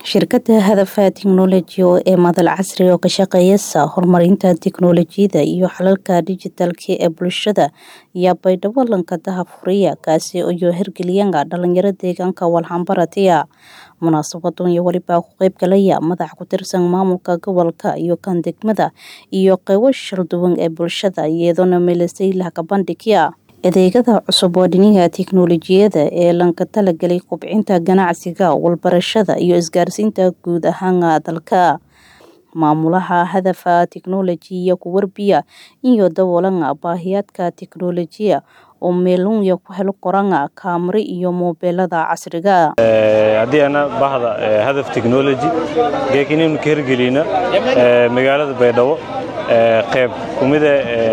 Shirkadda Hadafa Technology ee madal casri oo ka shaqeysa horumarinta tiknoolajiyada iyo xalalka dhijitaalka ee bulshada ayaa baydhabo lankadaha furiya kaasi oo hirgeliyaan dhalinyaro deegaanka walxanbaratiya munaasabaddan iyo weliba ku qayb galaya madax ku tirsan maamulka gobolka iyo kan degmada iyo qaybo shalduwan ee bulshada iyadoona meelasay laga bandhigaya adeegyada cusub oo dhinaca tiknoolajiyada ee lanka talagelay kobcinta ganacsiga walbarashada iyo isgaarsiinta guud ahaan dalka maamulaha hadafa technology iyo ku warbiya iyo daboolanga baahiyaadka tiknoolajiya oo meelunya ku helo qoranga kaamiro iyo moobeelada casriga haddii ana bahda hadaf technology geekinaynu ka hirgelina magaalada baydhabo qayb kumida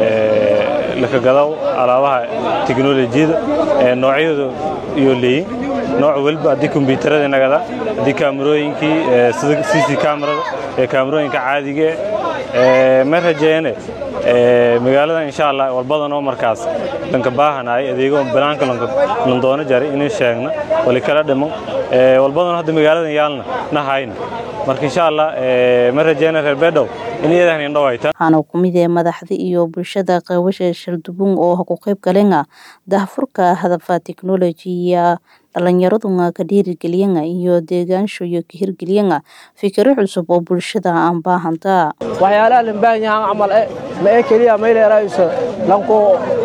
lakagadaw alaabaha tiknolojiyada noocyadu iyo leeyin nooc waliba haddii kombyuutarada nagada haddii kaamirooyinkii sida cc kamerada ee kaamirooyinka caadiga ma rajeene magaalada insha allah walbadan oo markaas lanka baahanaay adeego banaanka landoono jaray inay sheegna wali kala dhimo walbadan hadda magaaladan yaalna nahayna marka insha allah ma rajeene reer beedhow in iyadan indhawayta waxaana ku mid ee madaxda iyo bulshada qaybasha shaldubun oo ku qayb galenga daahfurka hadafa technology dhalinyaraduna ka dhiirigeliyana iyo deegaanshoyo ka hirgeliyana fikiro cusub oo bulshada aan baahanta waxyaalaha lan baahan yahaan camal e ma ee keliya mayleerayso lanko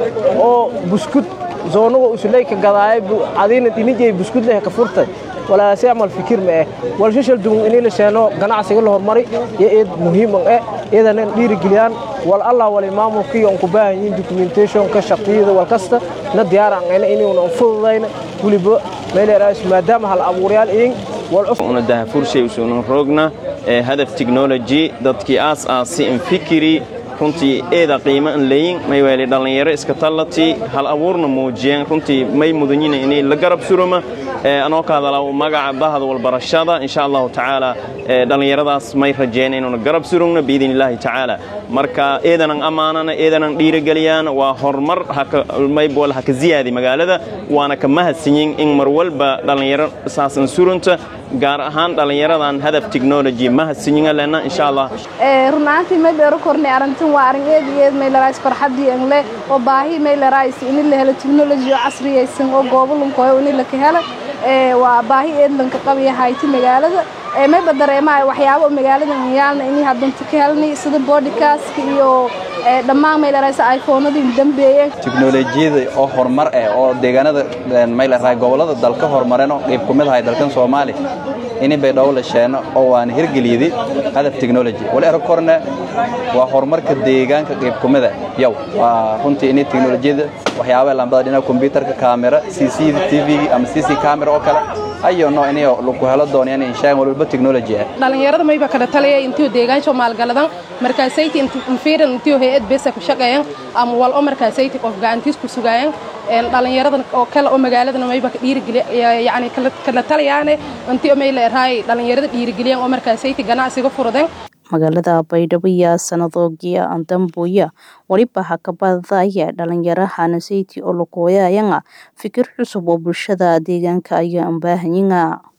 oo buskud zoonaga usulayka gadaay adina dinijay buskud leh ka furtay walaasi camal fikir ma eh walsha shalduwan inay la sheeno ganacsiga la hormari iyo eed muhiim eh iyadana dhiirigeliyaan wal allah wal maamulkii on ku baahan yihiin documentation ka shaqiyada wal kasta na diyaaran ayna inuu fududayna waliba meeleeraas maadaama hal abuuryaal in una dahafurshay usunan roogna ee hadaf technology dadkii aas aasi in fikiri runtii eeda qiimo an leeyin may weeli dhallinyaro iska tallati hal abuurna muujiyeen runtii may mudanyina inay la garab suroma anoo ka hadala magaca bahda walbarashada insha allahu tacaala dhallinyaradaas may rajeen inuuna garab surugno biidn illaahi tacaala marka eedanan ammaanana eedanan dhiirigeliyaan waa horumar maybol haka ziyaadi magaalada waana ka mahadsanyin in mar walba dhallinyaro saasan surunta gaar ahaan dhallinyaradan hadaf technology mahadsanyiga lena insha allah run ahaantii may dheero kornay arrintan waa arrin eed iyo eed maylarays farxaddii angle oo baahi maylarays in la helo technology oo casriyaysan oo goobo lunkoyo in la ka helo waa baahi eed lanka qabaya hayti magaalada mayba dareemahay waxyaabo magaalada yaalna inay haddanta ka helnay sida boodhikaaska iyo dhammaan maylaraysa iphonadii dambeeyeen tiknolojiyada oo horumar eh oo deegaanada maylaray gobolada dalka horumareen oo qayb ku mid ahay dalkan soomaali ini baydhabo la sheeno oo waan hirgeliyday hadaf technology wal ero korne waa horumarka deegaanka qayb ku mida yow waa runtii ini teknolojiyada waxyaabaa lambada dhinaca kombyuutarka kaamera cc tv ama cc camera oo kale ayo no inay lagu helo doonayaan inshaan walba technology ah dhalinyarada mayba kala talaya intii deegaansho maalgaladan markaasayti infiiran intii hay'ad beesa ku shaqeeyaan ama wal oo markaasayti qof gacantiis ku sugaayaan dhalinyaradan oo kale oo magaaladana mayba ka dhiirigeliya yani kala talayaane intii may leerahay dhalinyarada dhiirigeliyaan oo markaasayti ganacsiga furudeen magaalada baydhabo iyo sanadoogiya andambuya weliba hakabadaya dhalinyarahana sayti oo lakooyayanga fikir cusub oo bulshada deegaanka ayaa ambaahanyiga